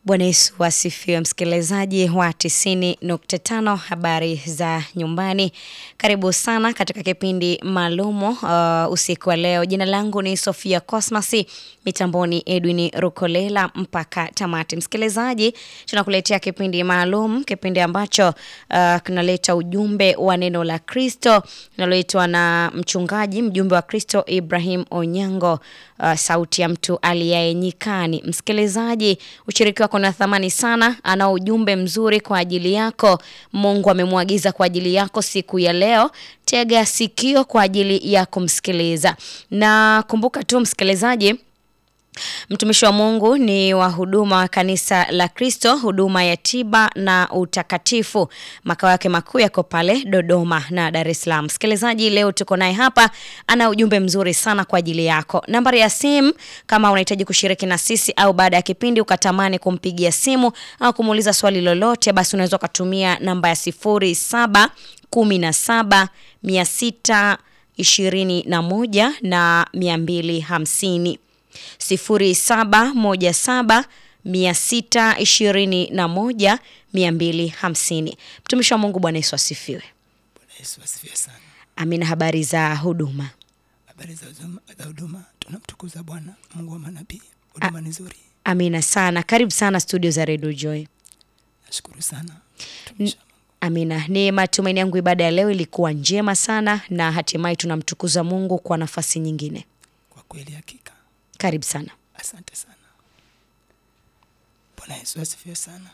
Bwana Yesu asifiwe, msikilizaji wa 90.5 habari za nyumbani. Karibu sana katika kipindi maalumu uh, usiku wa leo. Jina langu ni Sofia Cosmas, mitamboni Edwin Rukolela mpaka tamati. Msikilizaji, tunakuletea kipindi maalum, kipindi ambacho uh, kinaleta ujumbe wa neno la Kristo linaloitwa na mchungaji mjumbe wa Kristo Ibrahim Onyango, uh, sauti ya mtu aliyaye nyikani. Msikilizaji, ushiriki wako na thamani sana. Ana ujumbe mzuri kwa ajili yako. Mungu amemwagiza kwa ajili yako siku ya leo. Tega sikio kwa ajili ya kumsikiliza, na kumbuka tu msikilizaji Mtumishi wa Mungu ni wa huduma wa kanisa la Kristo, huduma ya tiba na utakatifu. Makao yake makuu yako pale Dodoma na Dar es Salaam. Msikilizaji, leo tuko naye hapa, ana ujumbe mzuri sana kwa ajili yako. Nambari ya simu kama unahitaji kushiriki na sisi au baada ya kipindi ukatamani kumpigia simu au kumuuliza swali lolote, basi unaweza ukatumia namba ya sifuri saba kumi na saba mia sita ishirini na moja na mia mbili hamsini sifuri saba moja saba mia sita ishirini na moja mia mbili hamsini. Mtumishi wa Mungu, Bwana Yesu asifiwe. Bwana Yesu asifiwe sana. Amina. Habari za huduma? Habari za huduma, za huduma tunamtukuza Bwana Mungu wa manabii. Huduma ni nzuri, Amina sana. Karibu sana studio za Radio Joy. nashukuru sana Tumisha Mungu. Amina. Ni matumaini yangu ibada ya leo ilikuwa njema sana na hatimaye tunamtukuza Mungu kwa nafasi nyingine. Kwa kweli hakika, Karibu sana. asante sana. Bwana Yesu asifiwe sana.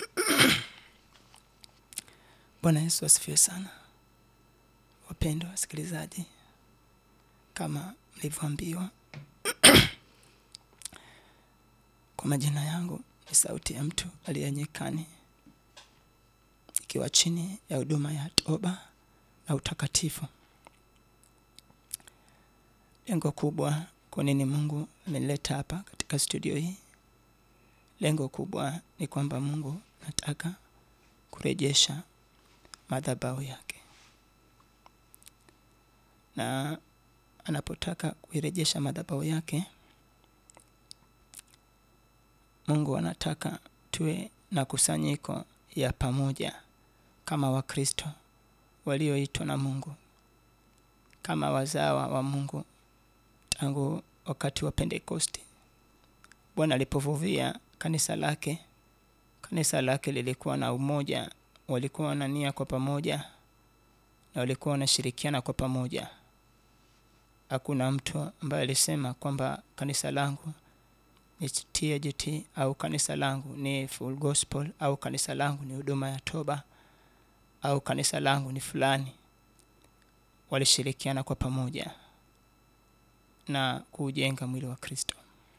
Bwana Yesu asifiwe sana. Wapendwa wasikilizaji, kama mlivyoambiwa kwa majina yangu ni sauti ya mtu aliye nyikani, ikiwa chini ya huduma ya toba na utakatifu. Lengo kubwa, kwa nini Mungu amenileta hapa katika studio hii? Lengo kubwa ni kwamba Mungu nataka kurejesha madhabahu yake, na anapotaka kuirejesha madhabahu yake, Mungu anataka tuwe na kusanyiko ya pamoja kama Wakristo walioitwa na Mungu, kama wazawa wa Mungu tangu wakati wa Pentekosti. Bwana alipovuvia kanisa lake, kanisa lake lilikuwa na umoja, walikuwa na nia kwa pamoja na walikuwa wanashirikiana kwa pamoja. Hakuna mtu ambaye alisema kwamba kanisa langu ni TAGT au kanisa langu ni Full Gospel au kanisa langu ni huduma ya toba au kanisa langu ni fulani. Walishirikiana kwa pamoja na kuujenga mwili wa Kristo.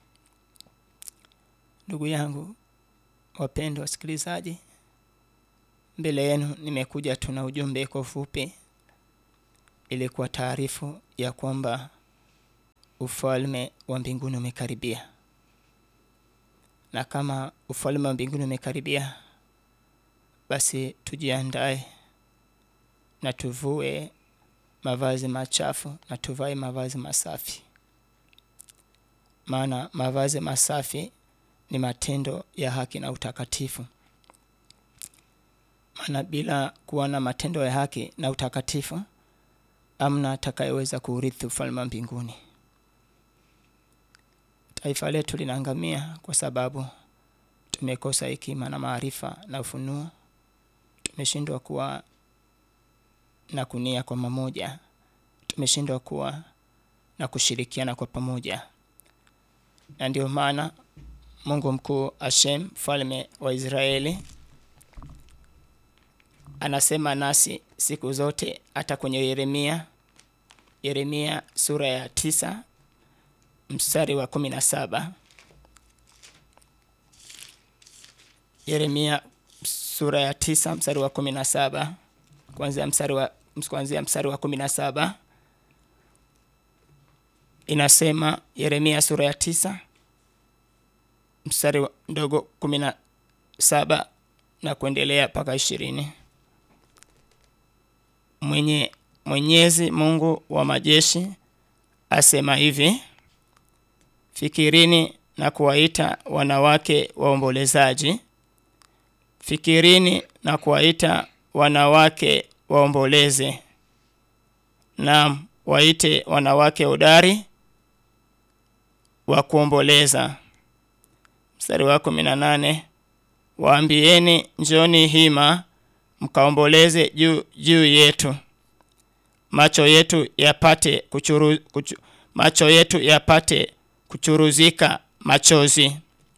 Ndugu yangu wapendwa wasikilizaji, mbele yenu nimekuja tu na ujumbe kwa ufupi, ili kwa taarifu ya kwamba ufalme wa mbinguni umekaribia, na kama ufalme wa mbinguni umekaribia, basi tujiandae na tuvue mavazi machafu na tuvae mavazi masafi, maana mavazi masafi ni matendo ya haki na utakatifu. Maana bila kuwa na matendo ya haki na utakatifu, amna atakayeweza kuurithi ufalme wa mbinguni. Taifa letu linaangamia kwa sababu tumekosa hekima na maarifa na ufunuo. Tumeshindwa kuwa na kunia kwa pamoja, tumeshindwa kuwa na kushirikiana kwa pamoja, na ndio maana Mungu mkuu Hashem, mfalme wa Israeli, anasema nasi siku zote, hata kwenye Yeremia, Yeremia sura ya tisa mstari wa kumi na saba Yeremia sura ya tisa mstari wa kumi na saba kuanzia mstari wa kuanzia mstari wa kumi na saba inasema, Yeremia sura ya tisa mstari wa ndogo kumi na saba na kuendelea mpaka ishirini. Mwenye Mwenyezi Mungu wa majeshi asema hivi: fikirini na kuwaita wanawake waombolezaji. Fikirini na kuwaita wanawake waomboleze. Naam, waite wanawake hodari wa kuomboleza. Mstari wa kumi na nane waambieni, njoni hima mkaomboleze juu juu yetu, macho yetu yapate kuchuru, kuchu, macho yetu yapate kuchuruzika machozi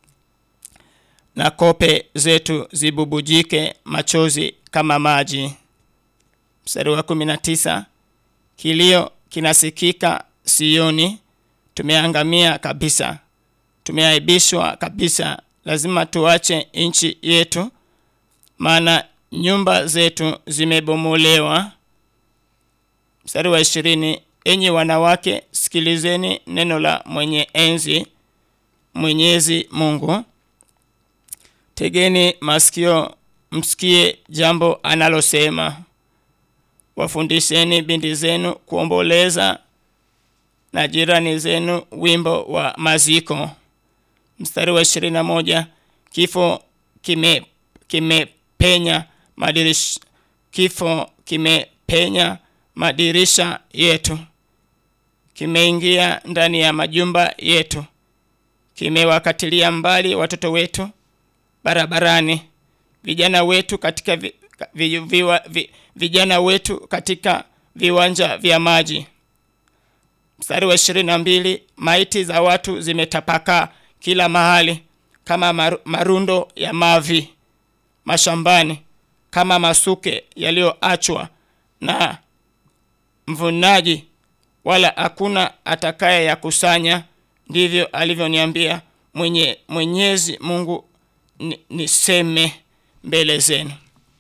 na kope zetu zibubujike machozi kama maji. Mstari wa kumi na tisa kilio kinasikika Sioni, tumeangamia kabisa, tumeaibishwa kabisa, lazima tuache nchi yetu, maana nyumba zetu zimebomolewa. Mstari wa ishirini enyi wanawake, sikilizeni neno la mwenye enzi, Mwenyezi Mungu Tegeni masikio msikie jambo analosema. Wafundisheni binti zenu kuomboleza na jirani zenu wimbo wa maziko. Mstari wa ishirini na moja kifo kime kimepenya madirisha, kifo kimepenya madirisha yetu, kimeingia ndani ya majumba yetu, kimewakatilia mbali watoto wetu barabarani, vijana wetu katika vi, vi, vi, vi, vijana wetu katika viwanja vya maji. Mstari wa ishirini na mbili maiti za watu zimetapakaa kila mahali kama maru, marundo ya mavi mashambani, kama masuke yaliyoachwa na mvunaji, wala hakuna atakaye yakusanya. Ndivyo alivyoniambia mwenye Mwenyezi Mungu niseme mbele zenu.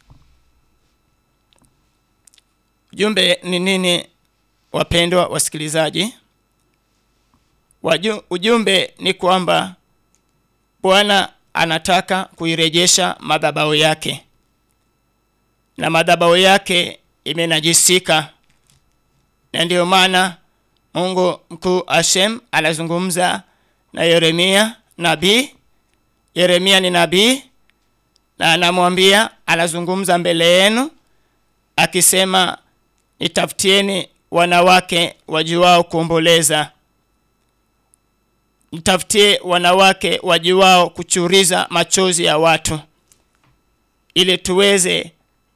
Ujumbe ni nini, wapendwa wasikilizaji? Waju, ujumbe ni kwamba Bwana anataka kuirejesha madhabahu yake, na madhabahu yake imenajisika, na ndiyo maana Mungu mkuu Hashem anazungumza na Yeremia nabii Yeremia ni nabii na anamwambia, anazungumza mbele yenu akisema, nitafutieni wanawake wajuao kuomboleza, nitafutie wanawake wajuao kuchuriza machozi ya watu, ili tuweze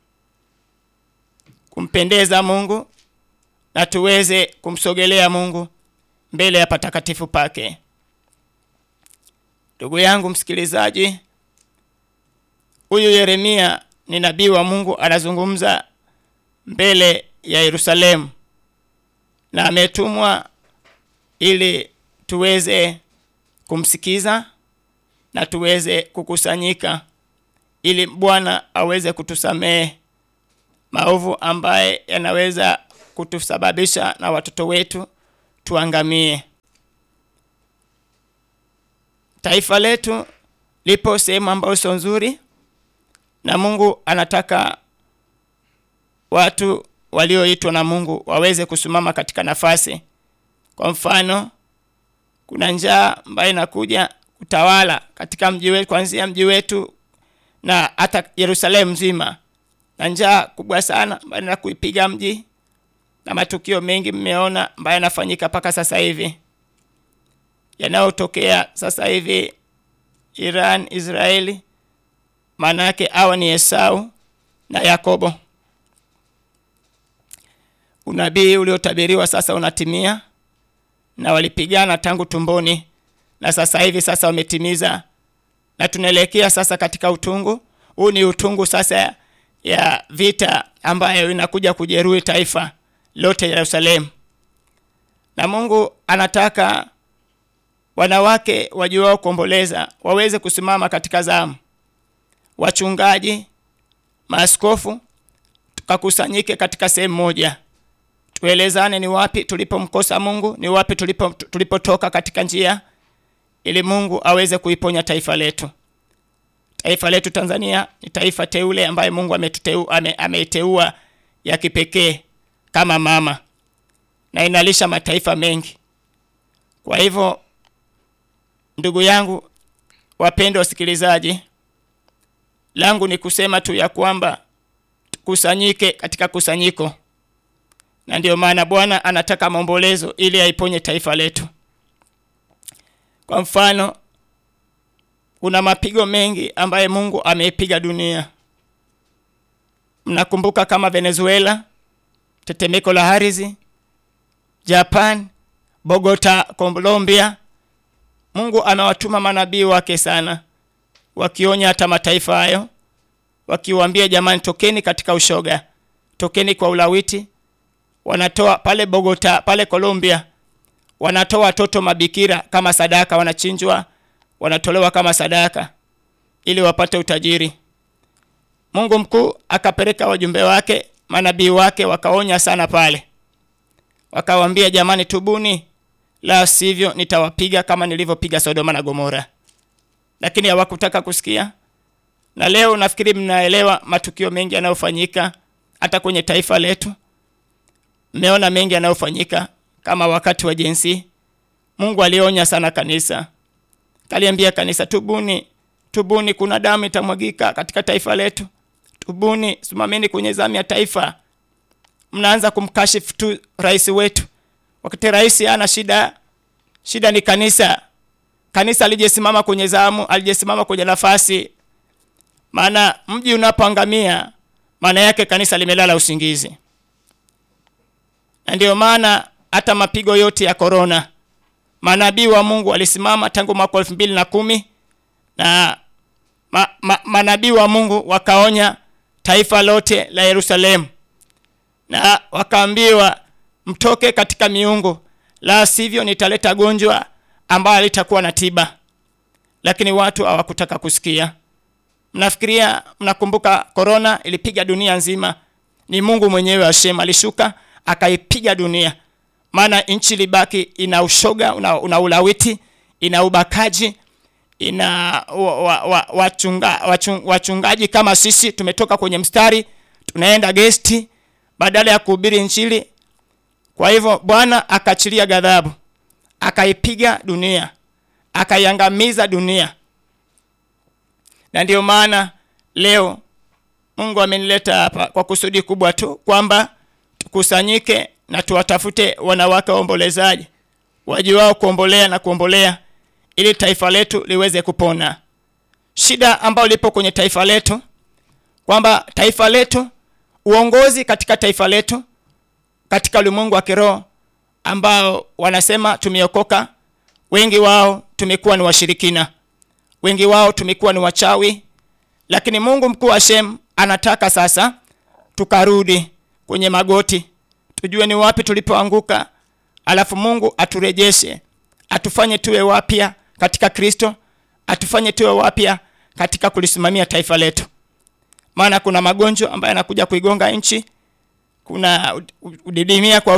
kumpendeza Mungu na tuweze kumsogelea Mungu mbele ya patakatifu pake. Ndugu yangu msikilizaji, huyu Yeremia ni nabii wa Mungu, anazungumza mbele ya Yerusalemu na ametumwa ili tuweze kumsikiza na tuweze kukusanyika ili Bwana aweze kutusamehe maovu ambaye yanaweza kutusababisha na watoto wetu tuangamie. Taifa letu lipo sehemu ambayo sio nzuri, na Mungu anataka watu walioitwa na Mungu waweze kusimama katika nafasi. Kwa mfano, kuna njaa ambayo inakuja kutawala katika mji wetu, kuanzia mji wetu na hata Yerusalemu nzima, na njaa kubwa sana ambayo ina kuipiga mji, na matukio mengi mmeona ambayo yanafanyika mpaka sasa hivi yanayotokea sasa hivi Iran, Israeli, maana yake hawa ni Esau na Yakobo. Unabii uliotabiriwa sasa unatimia, na walipigana tangu tumboni, na sasa hivi sasa wametimiza, na tunaelekea sasa katika utungu. Huu ni utungu sasa ya vita ambayo inakuja kujeruhi taifa lote Yerusalemu, na Mungu anataka wanawake wajuao kuomboleza waweze kusimama katika zamu, wachungaji, maaskofu, tukakusanyike katika sehemu moja, tuelezane ni wapi tulipomkosa Mungu, ni wapi tulipo tulipotoka katika njia, ili Mungu aweze kuiponya taifa letu. Taifa letu Tanzania ni taifa teule ambaye Mungu ametuteua ame, ameiteua ya kipekee kama mama na inalisha mataifa mengi. Kwa hivyo ndugu yangu, wapendwa wasikilizaji, langu ni kusema tu ya kwamba tukusanyike katika kusanyiko, na ndiyo maana Bwana anataka maombolezo ili aiponye taifa letu. Kwa mfano, kuna mapigo mengi ambaye Mungu ameipiga dunia. Mnakumbuka kama Venezuela, tetemeko la ardhi, Japan, Bogota, Colombia. Mungu amewatuma manabii wake sana, wakionya hata mataifa hayo, wakiwaambia jamani, tokeni katika ushoga, tokeni kwa ulawiti. Wanatoa pale Bogota, pale Colombia, wanatoa watoto mabikira kama sadaka, wanachinjwa, wanatolewa kama sadaka ili wapate utajiri. Mungu mkuu akapeleka wajumbe wake, manabii wake, wakaonya sana pale, wakawaambia jamani, tubuni, la sivyo nitawapiga kama nilivyopiga Sodoma na Gomora. Lakini hawakutaka kusikia, na leo nafikiri mnaelewa matukio mengi yanayofanyika hata kwenye taifa letu. Mmeona mengi yanayofanyika kama wakati wa jinsi. Mungu alionya sana kanisa, kaliambia kanisa, tubuni, tubuni, kuna damu itamwagika katika taifa letu. Tubuni, simameni kwenye zamu ya taifa. Mnaanza kumkashifu tu rais wetu, wakati rais hana shida. Shida ni kanisa. Kanisa alijesimama kwenye zamu, alijesimama kwenye nafasi. Maana mji unapoangamia, maana yake kanisa limelala usingizi, na ndiyo maana hata mapigo yote ya korona, manabii wa Mungu walisimama tangu mwaka elfu mbili na kumi na ma, ma, manabii wa Mungu wakaonya taifa lote la Yerusalemu na wakaambiwa mtoke katika miungu, la sivyo nitaleta gonjwa ambayo litakuwa na tiba. Lakini watu hawakutaka kusikia. Mnafikiria, mnakumbuka korona ilipiga dunia nzima? Ni Mungu mwenyewe Hashem alishuka akaipiga dunia, maana nchi libaki ina ushoga, una, una ulawiti, ina ubakaji ina wa, wa, wa, wachunga, wachung, wachungaji kama sisi tumetoka kwenye mstari tunaenda gesti badala ya kuhubiri Injili. Kwa hivyo Bwana akaachilia ghadhabu, akaipiga dunia, akaiangamiza dunia, na ndiyo maana leo Mungu amenileta hapa kwa kusudi kubwa tu kwamba tukusanyike na tuwatafute wanawake waombolezaji wajuao kuombolea na kuombolea ili taifa letu liweze kupona. Shida ambayo lipo kwenye taifa letu kwamba taifa letu, uongozi katika taifa letu, katika ulimwengu wa kiroho ambao wanasema tumeokoka, wengi wao tumekuwa ni washirikina, wengi wao tumekuwa ni wachawi. Lakini Mungu mkuu Hashem anataka sasa tukarudi kwenye magoti, tujue ni wapi tulipoanguka, alafu Mungu aturejeshe, atufanye tuwe wapya katika Kristo, atufanye tuwe wapya katika kulisimamia taifa letu, maana kuna magonjwa ambayo yanakuja kuigonga nchi, kuna udidimia kwa